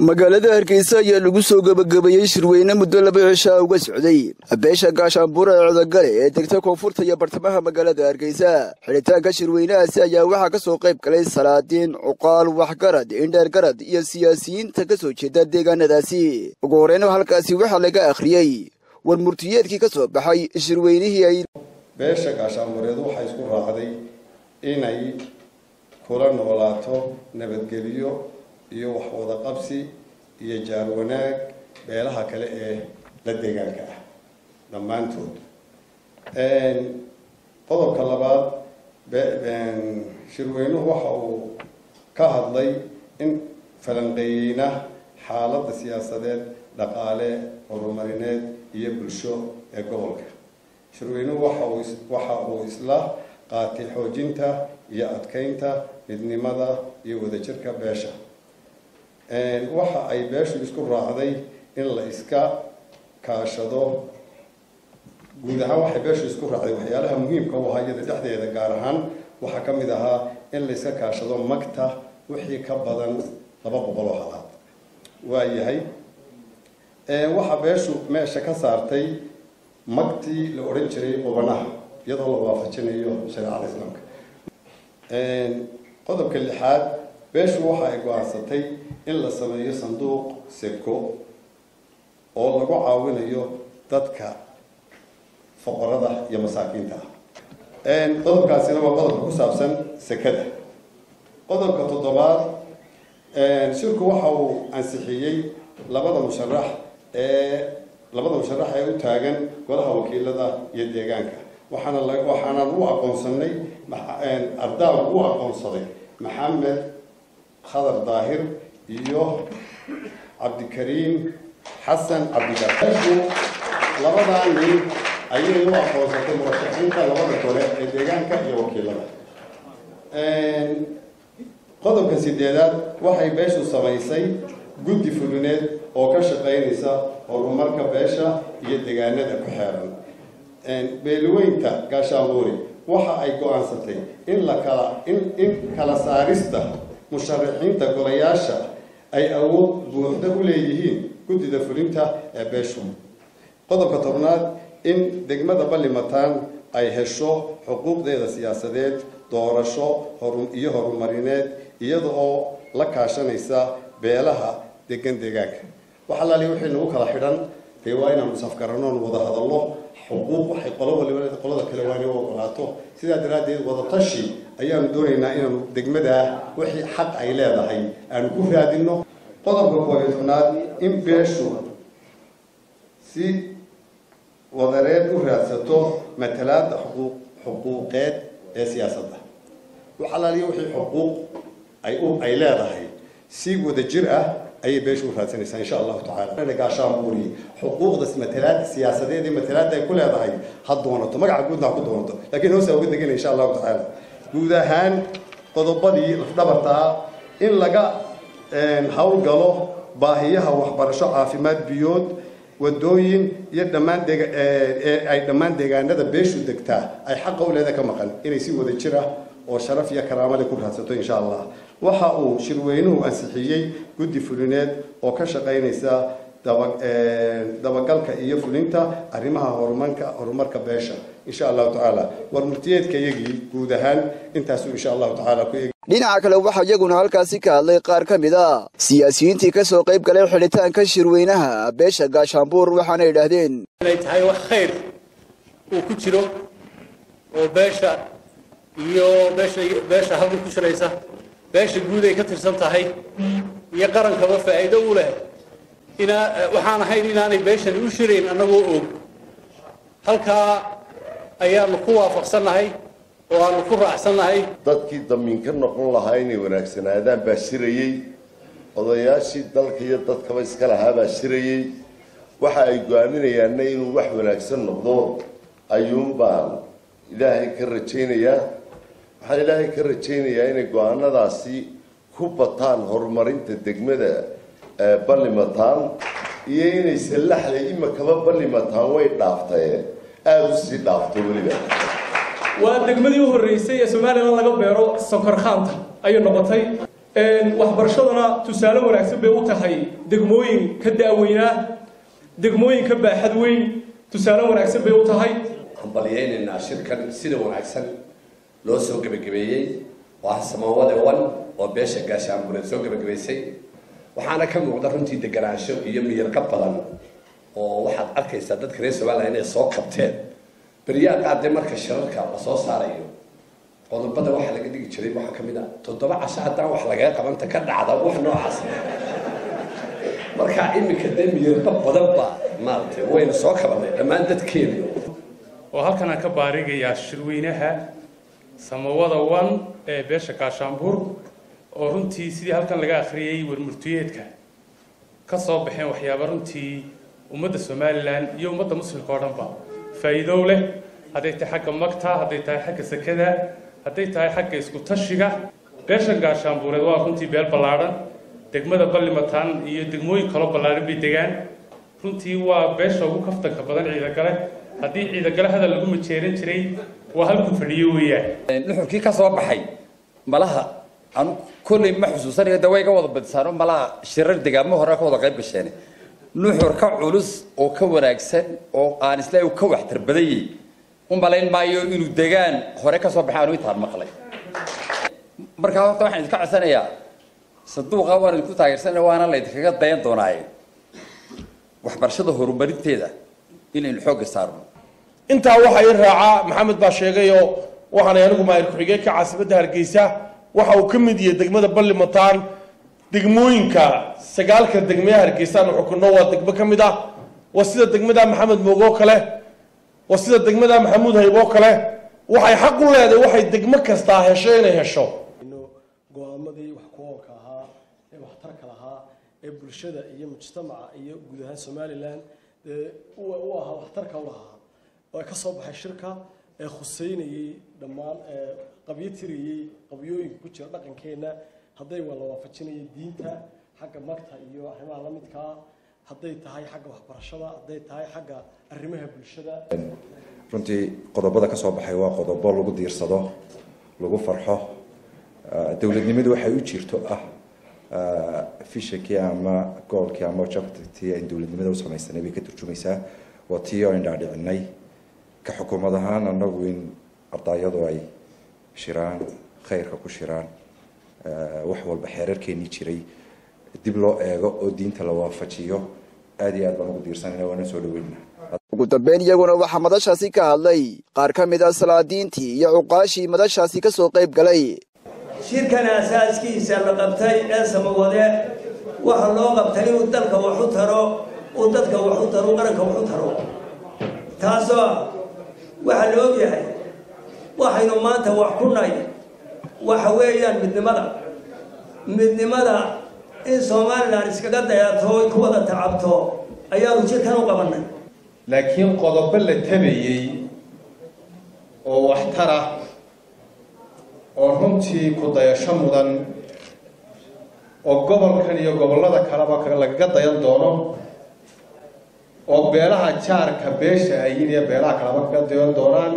magaalada hargeysa ayaa lagu soo gebagabeeyey shirweyne muddo laba cishaa uga socday beesha gaashaanbuura ee codogale ee degta koonfurta iyo bartamaha magaalada hargeysa xidhitaanka shirweynahaasi ayaa waxaa ka soo qayb galay salaadiin cuqaal waxgarad indheergarad iyo siyaasiyiinta ka soo jeeda deegaanadaasi ugu horeyna halkaasi waxaa laga akhriyey war murtiyeedkii ka soo baxay shirweynihii ay beesha gaashaanbureedu waxay isku raacday inay kula noolaato nabadgelyo iyo wax wada qabsi iyo jaar wanaag beelaha kale ee la deegaanka ah dhammaantood qodobka labaad shirweynuhu waxa uu ka hadlay in falanqeeyeyna xaaladda siyaasadeed dhaqaale horumarineed iyo bulsho ee gobolka shirweynuhu waxa uu waxa uu isla qaatay xoojinta iyo adkeynta midnimada iyo wadajirka beesha waxa ay beeshu isku raacday in la iska kaashado guud ahaan waxay beeshu isku raacday waxyaalaha muhiimka u ahaa iyada dhexdeeda gaar ahaan waxaa ka mid ahaa in la iska kaashado magta wixii ka badan laba boqol oo halaad waa yahay waxaa beeshu meesha ka saartay magtii la odhan jiray qubanaha iyadoo la waafajinayo shareecada islaamka qodobka lixaad beeshu waxa ay go-aansatay in la sameeyo sanduuq seko oo lagu caawinayo dadka foqorada iyo masaakiinta ah qodobkaasina waa qodobka ku saabsan sekada qodobka toddobaad shirku waxa uu ansixiyey labada musharax ee labada musharax ee u taagan golaha wakiilada iyo deegaanka waxaana waxaana u aqoonsanay ardaab u aqoonsaday maxamed khadar daahir iyo cabdikariim xasan cabdigaashu labadaa nin ayay u aqoonsatay murashaxiinta labada gole ee deegaanka iyo wakiilada qodobka sideedaad waxay beeshu samaysay guddi fulineed oo ka shaqaynaysa horumarka beesha iyo deegaanada ku xeeran beelweynta gaashaanbuuri waxa ay go-aansatay in la kala in in kala saarista musharaxiinta golayaasha ay awood buuxda u leeyihiin guddida fulinta ee beeshu qodobka tobnaad in degmada ballimataan ay hesho xuquuqdeeda siyaasadeed doorasho iyo horumarineed iyada oo la kaashanaysa beelaha degan deegaanka wax allaali wixii nagu kala xidhan dee waa inaanu safgaranoon wada hadallo xuquuq waxay qolo waliba qolada kale waa inay u ogolaato sidaa daraaddeed wadatashi ayaanu doonaynaa inaanu degmadaa wixii xaq ay leedahay aanu ku raadino qodobka koobiyo tobnaad in beeshu si wadareed u raadsato matalaada xuquuq xuquuqeed ee siyaasadda wax allaaliya wixii xuquuq ay u ay leedahay si wada jir ah ayay beeshu u raadsanaysaa insha allahu tacala gaashaanbuuri xuquuqdas matalaada siyaasadeed ee matalaada ay ku leedahay ha doonato magaca guudna ha ku doonato laakiin hoosaa uga degana insha allahu tacaala guud ahaan qodobadii lafdhabartaa in laga howlgalo baahiyaha waxbarasho caafimaad biyood wadooyin iyo dhammaan ee ay dhammaan deegaanada beeshu degtaa ay xaqa u leeda ka maqan inay si wada jir ah oo sharaf iyo karaamale ku raadsato insha allah waxa uu shirweynuhu ansixiyey guddi fulineed oo ka shaqaynaysa dabagalka iyo fulinta arrimaha horumarka horumarka beesha insha allahu tacaala war murtiyeedka iyagii guud ahaan intaasuu insha allahu tacaala ku eeg dhinaca kale waxaa iyaguna halkaasi ka hadlay qaar ka mid a siyaasiyiintii ka soo qayb galay xidhitaanka shirweynaha beesha gaashaanbuur waxaana yidhaahdeen inay tahay wax khayr uu ku jiro oo beesha iyo beesha beesha halka ku shiraysa beesha guud ay ka tirsan tahay iyo qarankaba faa'iido u leh inaa waxaan ahayn inaanay beeshani u shirayn annagoo og halkaa ayaanu ku waafaqsannahay oo aanu ku raacsannahay dadkii damiin ka noqon lahaa inay wanaagsanaadaan baa shirayey odayaashii dalka iyo dadkaba iska lahaa baa shirayey waxa ay go-aaminayaanna inuu wax wanaagsan noqdo ayuun baan ilaahay ka rajaynayaa waxaan ilaahay ka rajaynayaa inay go-aanadaasi ku bataan horumarinta degmada ballimataan iyo inay sallaxda imakaba ballimataan way dhaaftaye aada u sii dhaafto weliba waa degmadii u horreysay ee somalilan laga beero sonkor khaanta ayay noqotay waxbarashaduna tusaale wanaagsan bay u tahay degmooyin ka da'weynaa degmooyin ka baaxad weyn tusaale wanaagsan bay u tahay hambalyaynaynaa shirkan sida wanaagsan loo soo gebagabeeyey waa samawade wan oo beesha gaashaanbureed soo gebagabaysay waxaana ka muuqda runtii deganaansho iyo miyirka badan oo waxaad arkaysaa dadka reer somalilan inay soo kabteen beryaha qaar dee marka shirarka la soo saarayo qodobada waxaa laga dhigi jiray waxaa ka mid a toddoba casho haddaan wax lagaga qabanta ka dhacda wax noocaas marka iminka dee miyirka badan baa maaragtay wayna soo kabanay dhammaan dadkeena oo halkan aan ka baarigayaa shirweynaha samawada wan ee beesha gaashaanbuur oo runtii sidii halkan laga akhriyey warmurtiyeedka ka soo baxeen waxyaaba runtii ummadda somalilan iyo ummadda muslimka oo dhanba faa'iidow leh hadday tahay xagga magta hadday tahay xagga sekada hadday tahay xagga isku tashiga beeshan gaashaanbuureed waa runtii beel ballaadhan degmada ballimataan iyo degmooyin kaloo ballaadhan bay degaan runtii waa beesha ugu kaftanka badan ciidagale haddii ciidagale hadal lagu majeeran jiray waa halku fadhiyo weeyaan nuxurkii ka soo baxay malaha anu kolley ma xusuusanayo de way ga wada badisaano malaha shirar degaamo hore ka wada qayb gasheen nuxur ka culus oo ka wanaagsan oo aan isla ka waxtar badanyay u malayn maayo inuu degaan hore ka soo baxay anu intaan maqlay markaa horta waxaan idinka codsanayaa sanduuqa waan idinku taageersanaya waana la idinkaga dayan doonaaye waxbarashada horumarinteeda inaynu xoogga saarno intaa waxaa ii raacaa maxamed baa sheegayoo waxaanay anigu maayir ku-xigeenka caasimadda hargeysa waxa uu ka mid yahay degmada ballimataan degmooyinka sagaalka degmee hargeysaan xukunno waa degmo ka mid ah waa sida degmada maxamed moog oo kale waa sida degmada maxamuud hayb oo kale waxay xaq u leedahay waxay degmo kastaa hesho inay hesho go-aamadii wax ku oolka ahaa ee waxtarka lahaa ee bulshada iyo mujtamaca iyo guud ahaan somalilan dee u ahaa waxtarka u lahaa oo ka soo baxay shirka ee khuseynayey dhammaan qabyo tirayey qabyooyinka ku jira dhaqankeenna hadday waa la waafajinayay diinta xagga magta iyo arrimaha la midkaa hadday tahay xagga waxbarashada hadday tahay xagga arrimaha bulshada runtii qodobada ka soo baxay waa qodobo lagu diirsado lagu farxo dowladnimadu waxay u jirto ah fishakii ama goolkii ama jabtii ay dowladnimada u samaysanay bay ka turjumaysaa waa tii oo indhaadhicinay ka xukuumad ahaan annagu in ardaayadu ay shiraan khayrka ku shiraan wax walba xeerarkeenii jiray dib loo eego oo diinta la waafajiyo aad iyo aad baan ugu diirsanayna waana soo dhaweynaa ugu dambeyn iyaguna waxaa madashaasi ka hadlay qaar ka mid ah salaadiintii iyo cuqaashii madashaasi ka soo qayb galay shirkan asaaskiisa la qabtay ee samawade waxa loo qabtay inuu dalka wax u taro uu dadka wax u taro qaranka wax u taro taasoo waxaa la og yahay waxaynu maanta wax ku nahay waxa weeyaan midnimada midnimada in somalilan iskaga dayato oy ku wada tacabto ayaanu jirkan u qabannay laakiin qodobo la tabayey oo waxtara oo runtii ku dayasho mudan oo gobolkan iyo gobollada kaleba lagaga dayan doono oo beelaha jaarka beesha ayin iyo beelaha kaleba kaga dayan doonaan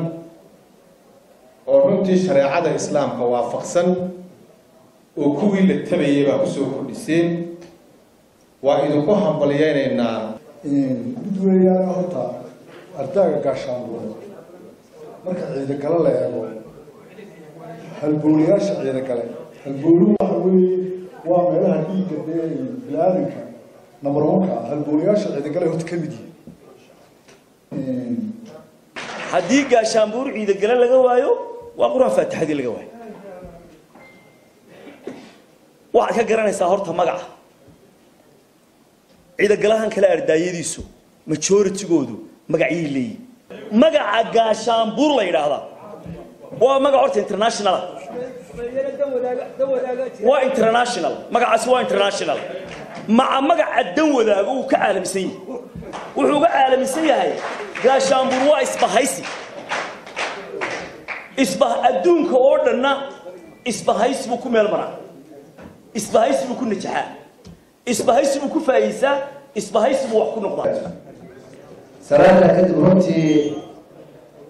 oo runtii shareecada islaamka waafaqsan oo kuwii la tabayay baa kusoo kordhiseen waa idinku hambalyeynaynaa mid weeyaan horta ardaaga gaashaanbuure marka ciidagalo la eego halbowlayaasha ciidagale halbowluhu waxa weeye waa meelaha dhiigga dee bini-aadanka number one-ka halbowlayaasha ciidagale horta ka mid yihiin haddii gaashaanbuur ciidagale laga waayo waa qur-aan faatixadii laga waayo waxaad ka garanaysaa horta magaca ciidagalahan kale ardaayadiisu majoritygoodu magacyay leeyihin magaca gaashaanbuur la yidhaahdaa waa magac horta international waa international magacaasi waa international maca magaca dan wadaago uu ka caalamisan yahay wuxuu uga caalamisan yahay gaashaanbuur waa isbahaysi isba adduunka oo dhanna isbahaysi buu ku meel maraa isbahaysi buu ku najaxaa isbahaysi buu ku faa'iisaa isbahaysi buu wax ku noqdaa salaanta kadib runtii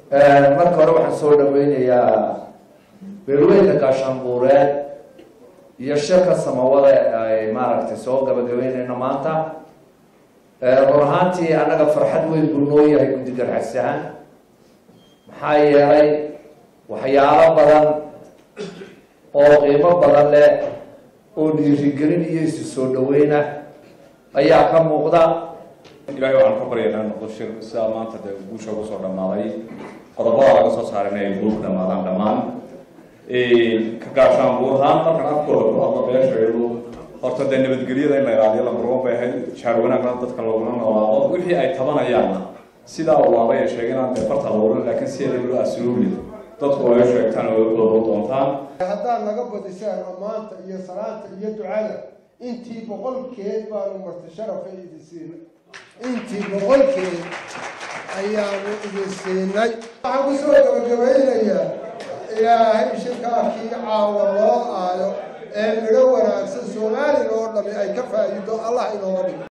marka hore waxaan soo dhaweynayaa beelweynka gaashaanbuureed iyo shirka samawada ay maaragtay soo gabagabeynayno maanta run ahaantii annaga farxad weyn buu noo yahay guddi garxas ahaan maxaa yeelay waxyaalo badan oo qiimo badan leh oo dhiirigelin iyo isu soo dhaweyna ayaa ka muuqda ilaahay waxaan ka baryaynaa noqdo shir sidaa maanta dee guusha ugu soo dhammaaday qodobada laga soo saarin ay guul ku dhamaadaan dhammaan ka gaashaan buurhaan markan afkooda ku hadlo beesheedu horta dee nabadgelyada in la ilaaliyo lambarwan bay ahayd jaar wanaagna dadka looguna noolaado wixii ay tabanayaanna sidaa uu aabay ay sheegeen aan dee farta loorin laakiin sideeda loo asluubi dadku ay sheegtaan oo doodo doontaan haddaad naga badisaan ammaanta iyo salaanta iyo ducada intii boqolkeed baanu marti sharafa idin siinay intii boqolkeed ayaanu idin siinay waxaan kusoo gabagabaynayaa ilaahay shirkaakii caawa loo aayo ee midho wanaagsan soomaaliga oo dhami ay ka faa'iido allah inooga dhigo